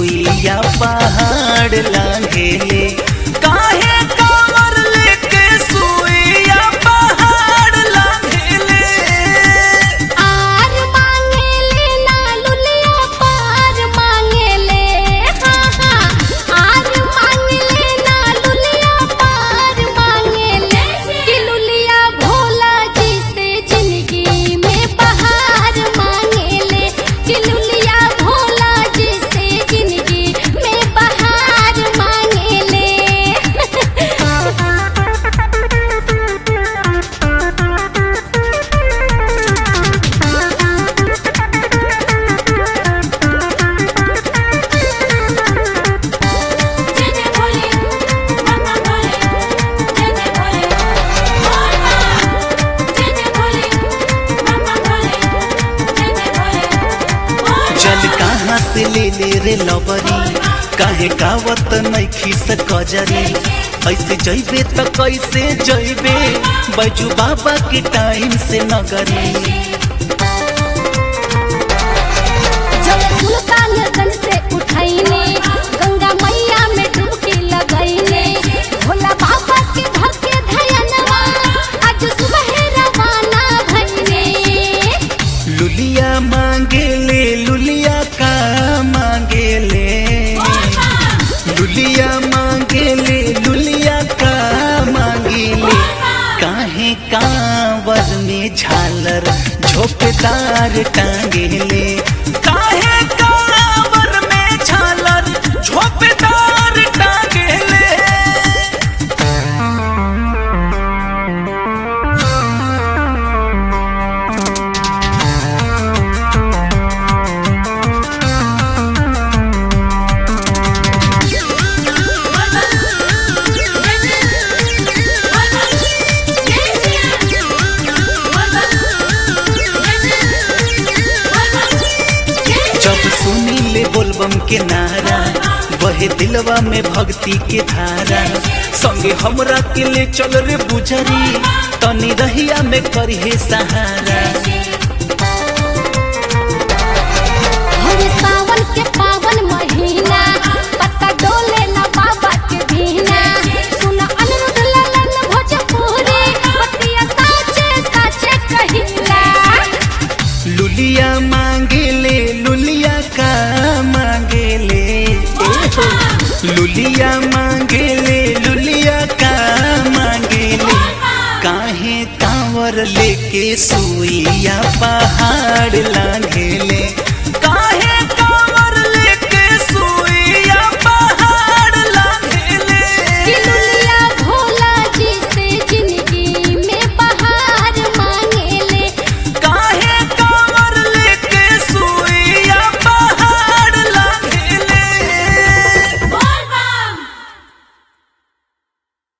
सुइया पहाड़ लांघेले काहे कांवर लेके सुइया पहाड़ लांघेले आर मांगेले ना लुलिया पार मांगेले हाँ हाँ आर मांगेले ना लुलिया पार मांगेले कि लुलिया भोला जी से जिंदगी में बहार मांगेले कि लुलिया भोला जी से जिंदगी में बहार मांगेले जय जय भोले मम्मा भोले जय जय भोले जय जय भोले मम्मा भोले जय जय भोले चल कहाँ से ले ले रे लबरी काहे गावत नैखी से कजरी ऐसे जइबे त कैसे जइबे बैजू बाबा के टाइम से नगरी जब सुल्तानगंज से उठैने गंगा मैया में डुबकी लगैने भोला बाबा के धके धयनवा आज सुबह रवाना भइने लुलिया मांगे ले लुलिया का मांगे ले लुलिया मांगे ले लुलिया का मांगे ले काहे कांवर में झालर झोपदार टांगे ले काहे कांवर में झालर झोपदार टांगे ले जब सुनी ले बोलबम के नारा बहे दिलवा में भक्ति के धारा संगे हमरा के ले चल रे बुझरी तनी रहिया में करिहे सहारा हरे सावन के पावन महीना पत्ता डोले ना बाबा के बिना सुन अनिरुद्ध ललन भोजपुरी बतिया साचे साचे कहिला लुलिया मांगे ले लुलिया का मांगे ले ए हो। लुलिया मांगे ले लुलिया का मांगे ले काहे कांवर लेके सुइया पहाड़ लांघे ले